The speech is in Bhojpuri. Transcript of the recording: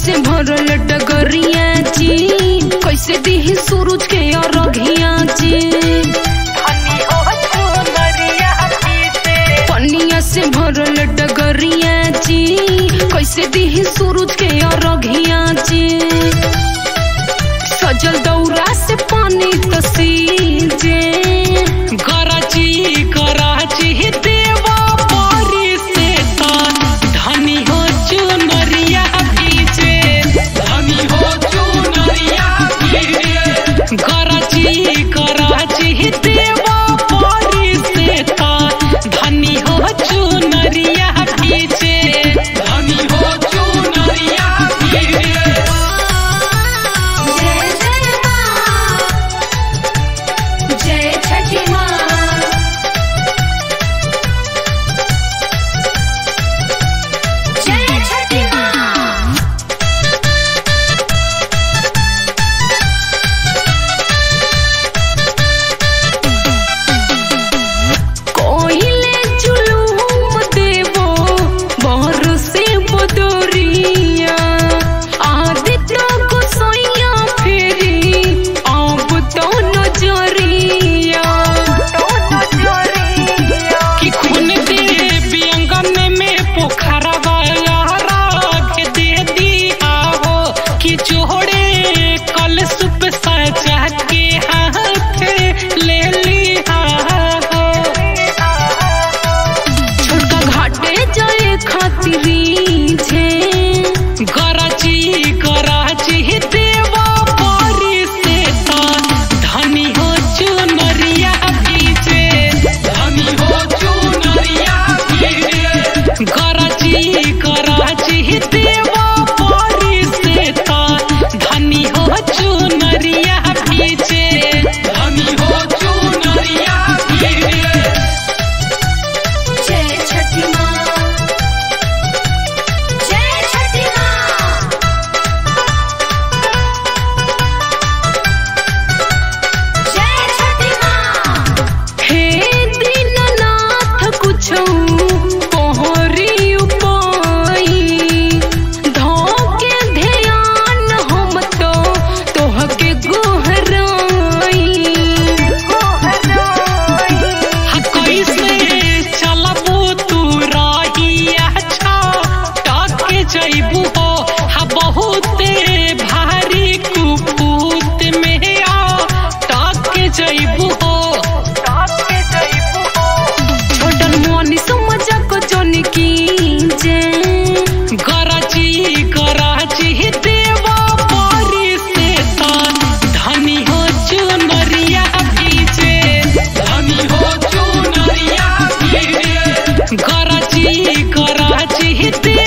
से भरल डगरिया जी कैसे दी सूरज के अरघिया जी पनिया से भरल डगरिया जी कैसे दी सूरज के अरघिया जी सजल दौरा से पानी तसीजे कराची कराची देवा पारी से तान धनी हो चुनरिया पीछे धनी हो चुनरिया पीछे कराची कराची देवा पारी से तान धनी हो चुनरिया पीछे धनी हो चुनरिया पीछे जय जय माँ जय छठी माँ जय छठी माँ कोहिले जुलूम देवो बहर से बदरिया आदित्य गोसैया फेरी अब तो नजरिया कि खून दे व्यंगन में पोखरा वाला राग दे दिया हो कि जोड़े कल सुप सजा के हाथ ले लिया हो छोटका घाटे जाए खातिरी छे गराची गराची देवा पारी से तान धनी हो चुनरिया पीछे धनी हो चुनरिया पीछे गराची गराची देवा पारी से तान धनी हो चुनरिया पीछे धनी हो चुनरिया पीछे जय छठी माँ जय छठी माँ जय छठी माँ हे दीननाथ कुछौ पहरी उपाई धोके ध्यान हम तो तोहके गोहराई कैसे चलबू तू राहिया छा टाके जइबू हो हा बहुते भारी कुपूत में आ टाके जइबू हो छोटन मोनी समझ को जोन की जे गराची गराची देवा पारी से तान धनी हो चुनरिया पीछे धनी हो चुनरिया पीछे गराची गराची देवा